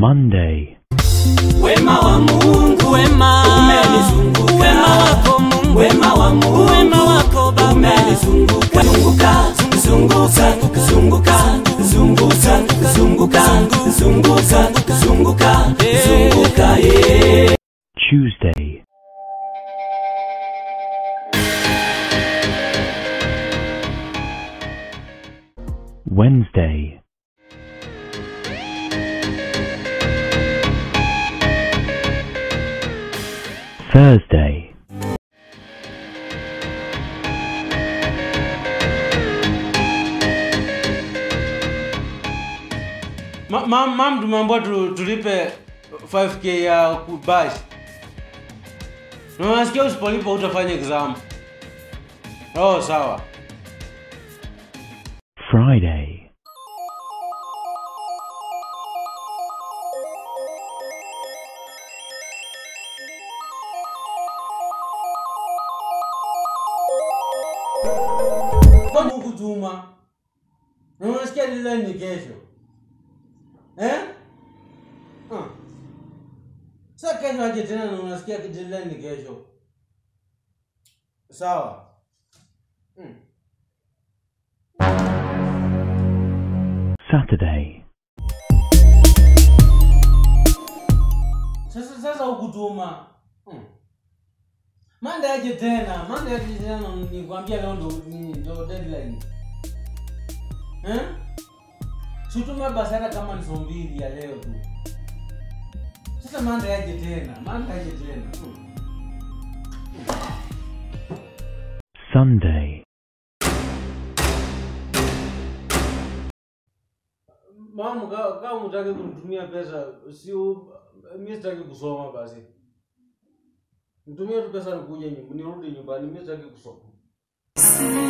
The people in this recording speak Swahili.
Monday, wema wa Mungu wema umenizunguka wema wako Mungu wema wa Mungu wema wako Baba umenizunguka zunguka zunguka zunguka zunguka zunguka zunguka zunguka zunguka yeah. Tuesday, Wednesday, Thursday, Ma- mam mam tumeambiwa tu, tulipe 5k ya kubash na unasikia usipolipa utafanya exam oh sawa Friday, kwani hukutuma na unasikia deadline ni kesho eh? Ah. sa kesho aje tena na unasikia deadline ni kesho sawa hmm. Saturday, sasa sasa hukutuma hmm. mande aje tena mande aje tena nikwambia leo ndo nini, ndo deadline eh? situme basi hata kama ni saa mbili ya leo tu sasa mande aje tena mande aje tena hmm. Sunday, mamu ka- kama mutaki kunitumia pesa si mi sitaki kusoma basi mtumie tu pesa nikuja nyumba nirudi nyumbani mi sitaki kusoma